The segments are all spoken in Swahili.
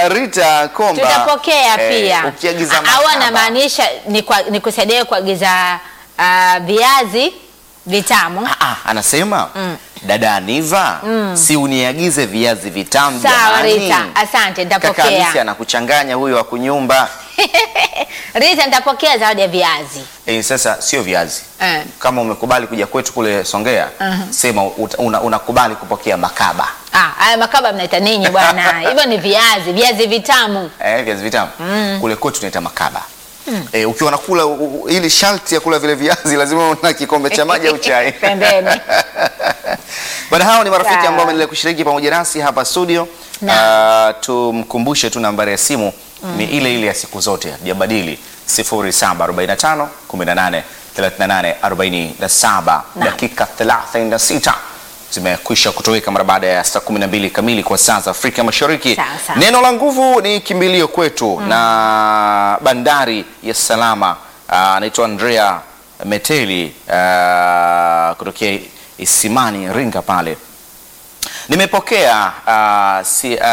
Rita Komba tutapokea eh, pia ukiagiza au makaba. anamaanisha ni kwa- ni kusaidia kuagiza ah, viazi vitamu Ah, ah, anasema dada Aniva si uniagize viazi vitamu sawa jamani. Rita asante Kaka Hamisi nitapokea anakuchanganya huyo wa kunyumba. Rita nitapokea zawadi ya viazi Eh, sasa sio viazi. Eh. Kama umekubali kuja kwetu kule Songea, sema ut- una- unakubali kupokea makaba. Ah, haya makaba mnaita ninyi bwana hivyo ni viazi viazi vitamu Eh, viazi vitamu. Kule kwetu tunaita makaba. Eh, ukiwa unakula u- u- ili sharti ya kula vile viazi lazima una kikombe cha maji au chai. pembeni Bwana, hao ni marafiki Sawa. ambao wameendelea kushiriki pamoja nasi hapa studio. Naam. Uh, tumkumbushe tu nambari ya simu ni ile ile ya siku zote, hajabadili 0745 18 38 47. Dakika 36 zimekwisha kutoweka mara baada ya saa 12 kamili kwa saa za Afrika Mashariki. Sawa, sawa. Neno la nguvu ni kimbilio kwetu na bandari ya salama. Ah, Anaitwa Andrea Meteli ah, kutokea Isimani Ringa pale nimepokea uh, si, uh,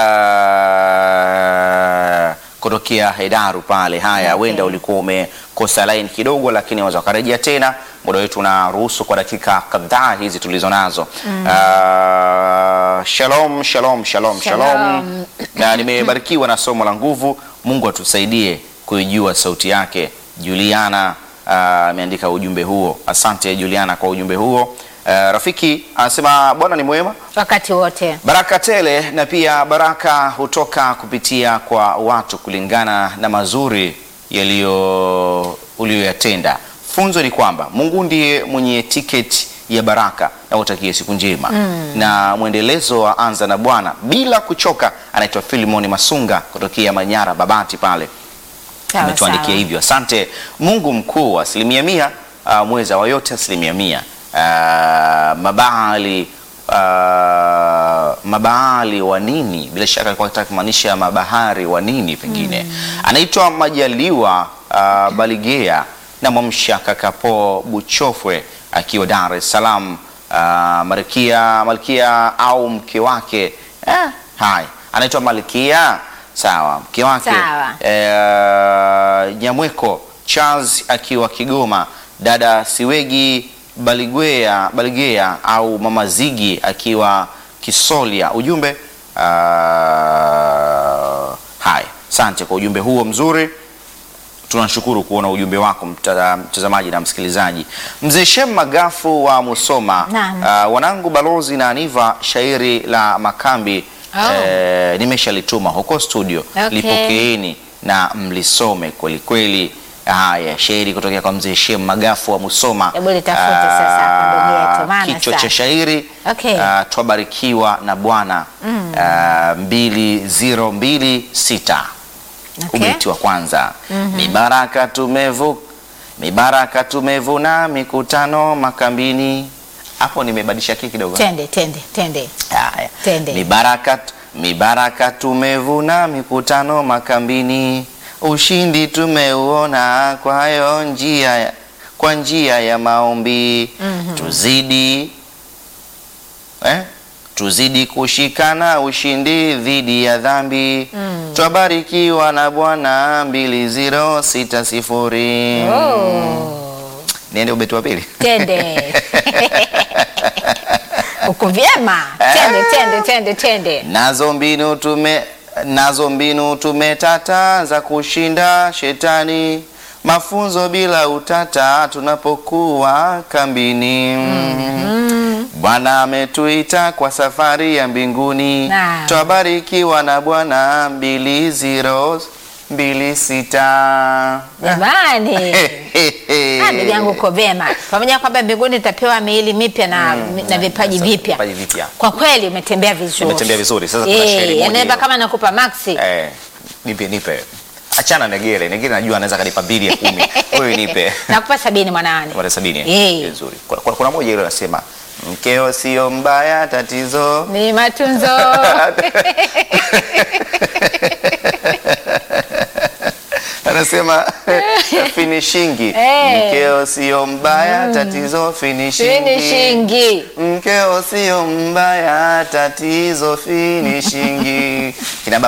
kutokea Hedaru pale. Haya, Okay. wenda ulikuwa umekosa line kidogo, lakini waweza ukarejea tena. Muda wetu unaruhusu kwa dakika kadhaa hizi tulizo nazo. Uh, shalom, shalom, shalom, shalom, Shalom. na nimebarikiwa na somo la nguvu. Mungu atusaidie kuijua sauti yake. Juliana ah, ameandika ujumbe huo. Asante Juliana kwa ujumbe huo. Ah, rafiki anasema Bwana ni mwema wakati wote baraka tele na pia baraka hutoka kupitia kwa watu kulingana na mazuri yaliyo uliyoyatenda. Funzo ni kwamba Mungu ndiye mwenye tiketi ya baraka na utakie siku njema na mwendelezo wa anza na Bwana bila kuchoka. Anaitwa Filimoni Masunga kutokea Manyara Babati pale Sawa, ametuandikia sawa. hivyo. Asante Mungu mkuu, asilimia mia, uh, mweza wa yote asilimia mia. Uh, mabahali uh, mabahali wa nini, bila shaka alikuwa anataka kumaanisha mabahari wa nini pengine. Anaitwa Majaliwa uh, Baligea na Mwamsha Kakapo Buchofwe akiwa Dar es Salaam. Uh, Malkia Malkia au mke wake eh, hai anaitwa Malkia sawa, mke wake Sawa. eh, Nyamweko Charles akiwa Kigoma, dada Siwegi Baligwea Baligea au mama Zigi akiwa Kisolia. Ujumbe uh, haya, asante kwa ujumbe huo mzuri. Tunashukuru kuona ujumbe wako mta- mtazamaji na msikilizaji. Mzee Shem Magafu wa Musoma, Naam. uh, wanangu Balozi na Aniva, shairi la Makambi Oh. eh, nimeshalituma huko studio Okay. lipokeeni na mlisome kweli kweli. Haya, shairi kutokea kwa mzee Shem Magafu wa Musoma. Hebu litafute sasa hapo ndugu yetu, maana kichwa sasa. cha shairi Okay. ah, twabarikiwa na Bwana ah, mbili ziro mbili sita Okay. ubeti wa kwanza mibaraka tumevu mibaraka tumevuna mikutano makambini. Hapo nimebadilisha kii kidogo. tende tende tende Haya. Tende. Mibaraka, mibaraka tumevuna mikutano makambini, ushindi tumeuona kwayo njia ya- kwa njia ya maombi tuzidi eh? tuzidi kushikana ushindi dhidi ya dhambi twabarikiwa na Bwana mbili ziro sita sifuri. Niende ubeti wa pili. tende uko vyema tende tende tende tende Nazo mbinu tume nazo mbinu tumetata za kushinda shetani, mafunzo bila utata tunapokuwa kambini. Bwana ametuita kwa safari ya mbinguni, Naam. twabarikiwa na Bwana mbili ziro mbili sita. jamani Ah, ndugu yangu uko vyema pamoja na kwamba mbinguni utapewa miili mipya na, na vipaji Sasa, vipya vipaji vipya. kwa kweli umetembea vizuri Nimetembea vizuri. Sasa kuna Eh, shairi moja yaani hapa hilo. kama nakupa maxi Eh, nipe nipe. Achana na Negere. Negere najua anaweza kanipa mbili ya kumi. Wewe nipe. nakupa sabini mwanawani Mara sabini. eh? Eh. Vizuri. Kuna, kuna, kuna moja ile nasema mkeo sio mbaya tatizo. ni matunzo Anasema finishingi. Eh. Mkeo sio mbaya tatizo finishingi. finishingi Mkeo sio mbaya tatizo finishingi. Kina